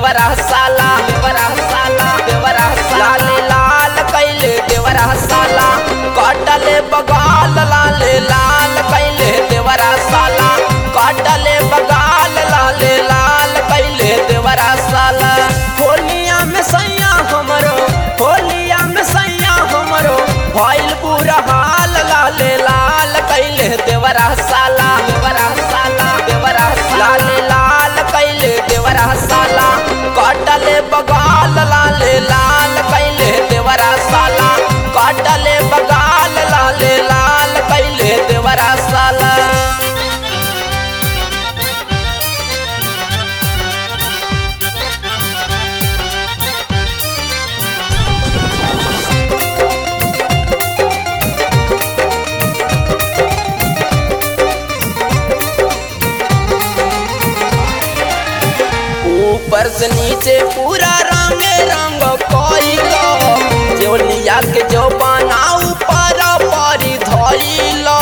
देवरा साला देवरा साला देवरा लाल लाल कैले देवरा साला काटले बगाल लाल लाल कैले देवरा साला काटले बगाल लाल लाल कैले देवरा साला होलिया में सैया हमरो होलिया में सैया हमरो भइल बुरा हाल लाल लाल कैले देवरा साला देवरा साला देवरा लाल लाल कैले देवरा साला काटले बगाल लाल लाल कैले देवरा साला काटले बगाल लाल लाल कैले देवरा साला ऊपर से नीचे पूरा रंग रंग कोइलो जोलिया के जो बना ऊपर परी धइलो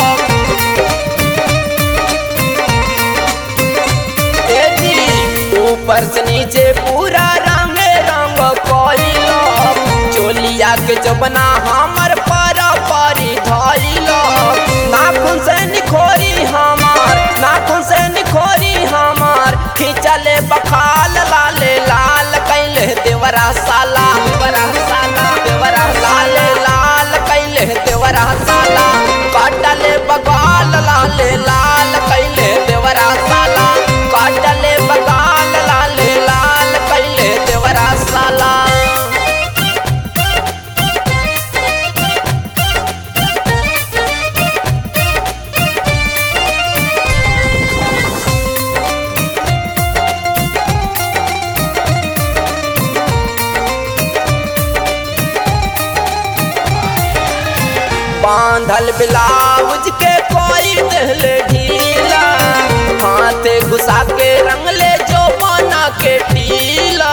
ए जी ऊपर से नीचे पूरा रंग रंग कोइलो जोलिया के जो बना हमर पर परी धइलो नाखून से निखोरी हमार नाखून से निखोरी हमार खिंचले बखाल लाल लाल कैले देवरा साला देवरा साला देवरा लाल लाल कैले देवरा साला काटले बगाल लाल लाल कैले देवरा साला काटले बगाल लाल लाल कैले देवरा साला बांधल ब्लाउज के कोई दिल ढीला हाथ घुसा के रंगले जो बना के टीला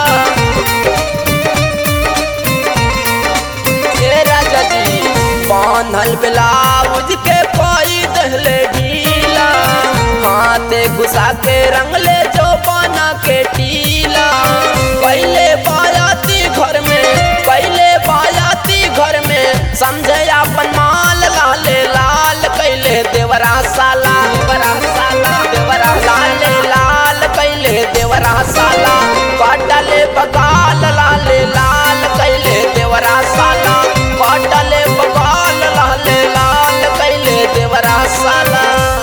ए राजा जी बांधल ब्लाउज के कोई दिल ढीला हाथ घुसा के रंगले जो बना के टीला पहले बायाती घर में पहले बायाती घर में समझे अपन माल लाल लाल कैले देवरा साला देवरा साला देवरा लाल लाल कैले देवरा साला काटले बगाल लाल लाल कैले देवरा साला काटले बगाल लाल लाल कैले देवरा साला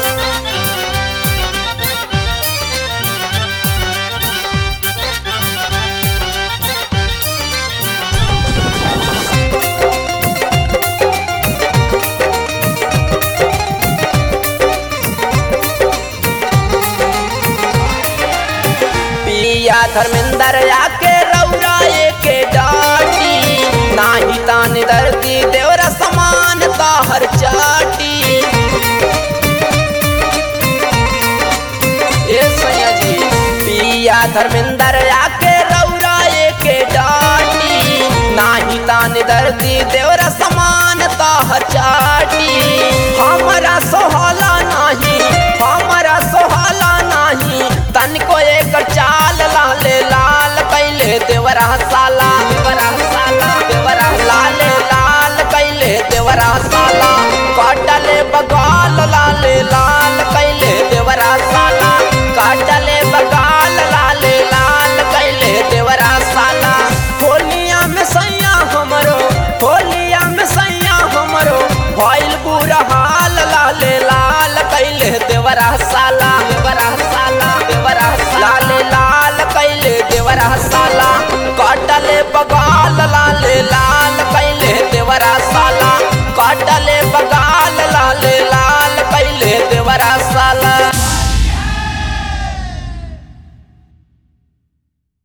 पिया धर्मेंद्र आके रौराए के डाटी नाही तान दर्दी देवरा समान ताहर चाटी ए सैया जी पिया धर्मेंद्र आके रौराए के डाटी नाही तान दर्दी देवरा समान ताहर चाटी हमरा सोहला नाही हमरा सोहला नाही तनिको एक चाल लाल लाल कैले देवरा साला देवरा साला देवरा लाल लाल कैले देवरा साला काटले बगाल लाल लाल कैले देवरा साला काटले बगाल लाल लाल कैले देवरा साला होलिया में सैया हमरो होलिया में सैया हमरो भइल बुरा हाल लाल लाल कैले देवरा साला